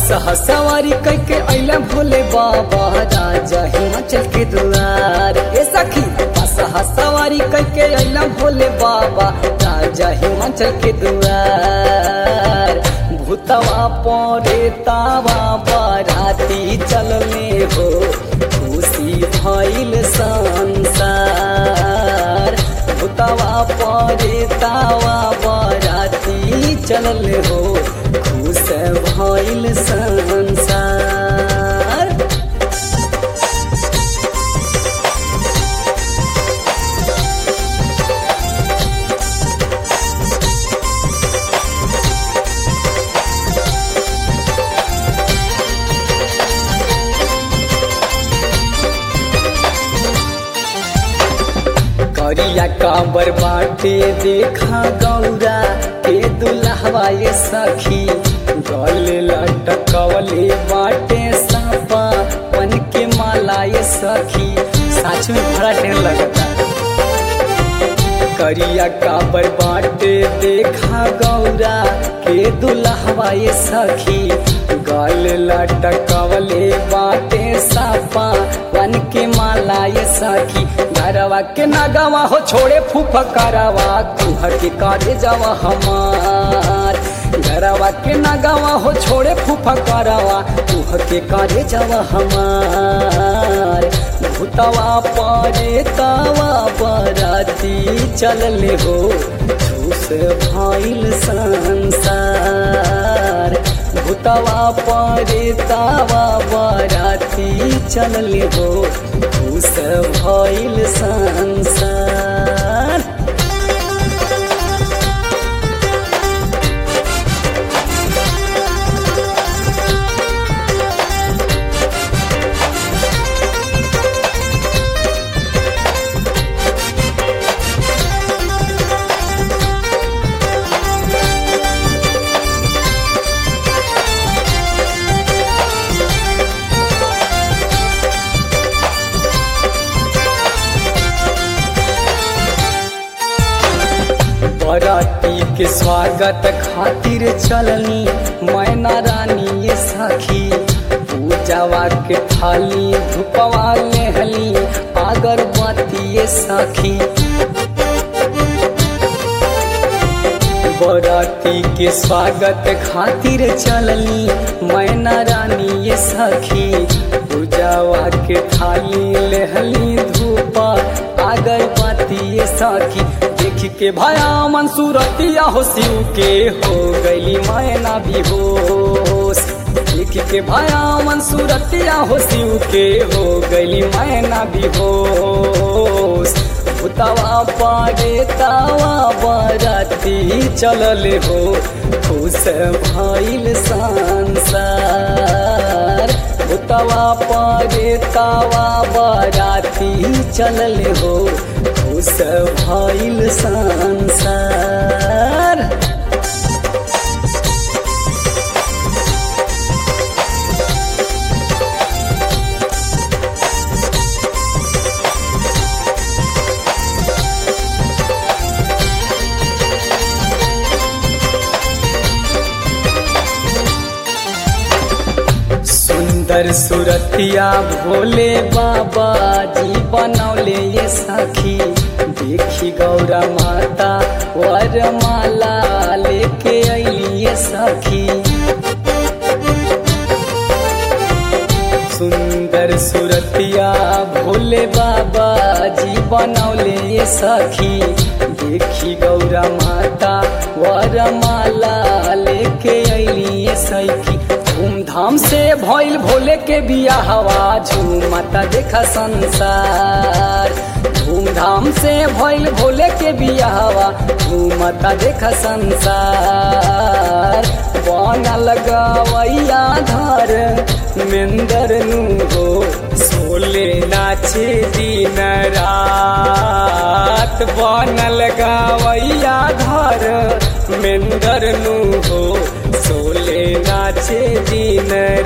बसहा सवारी कैके अइला भोले बाबा राजा हिमाचल के दुआर ए सखी बसहा सवारी कैके अइला भोले बाबा राजा हिमाचल के दुआर भूतवा परे तावा बाराती चलले हो खुशी भइल संसार भूतवा परे तावा बाराती चलल हो खुश भइल संसार करिया कांबर बाटे देखा गौरा के दुल्हवा ये सखी गल लटकवले बाटे सापा पन के माला ये सखी साच में बड़ा ढेर लगता करिया काबर बाटे देखा गौरा के दुल्हवा ये सखी गल लटकवले बाटे सापा वन के माला ये सखी घरवा के नगवा हो छोड़े फुफकरवा कुह के काटे जावा हमार घरवा के नगवा हो छोड़े फुफकरवा कुह के काटे जावा हमार भूतवा पारे तावा बराती चलले हो झूस भइल संसार भूतवा पारे तावा बराती चलले हो झूस भइल संसार बराती के स्वागत खातिर चलनी मैना रानी ये सखी पूजावा के थाली धुपवा लेहली अगरबत्ती ये सखी बराती के स्वागत खातिर चलनी मैना रानी ये सखी पूजावा के थाली लेहली धूपा अगरबत्ती ये सखी देख के भया मन सूरतिया हो शिव के हो गईली मैना भी होश देख के भया मन सूरतिया हो शिव के हो गईली मैना भी होश भूतवा पारे तावा बराती चलल हो खुश भइल संसार भूतवा पारे तावा बराती चलल हो खुश भइल संसार सुंदर सुरतिया भोले बाबा जी बनौले ये सखी देखी गौरा माता वरमाला लेके अली ये सखी सुंदर सुरतिया भोले बाबा जी बनौले ये सखी देखी गौरा माता वरमाला लेके अली ये सखी धूमधाम से भइल भोले के बिया हवा झूमता देखा संसार धूमधाम से भइल भोले के बिया हवा झूमता देखा संसार बनल गवैया धर मेंदर नु हो सोले नाचे दिन रात बनल गवैया धर मेंदर नु हो सोले नाचे दिन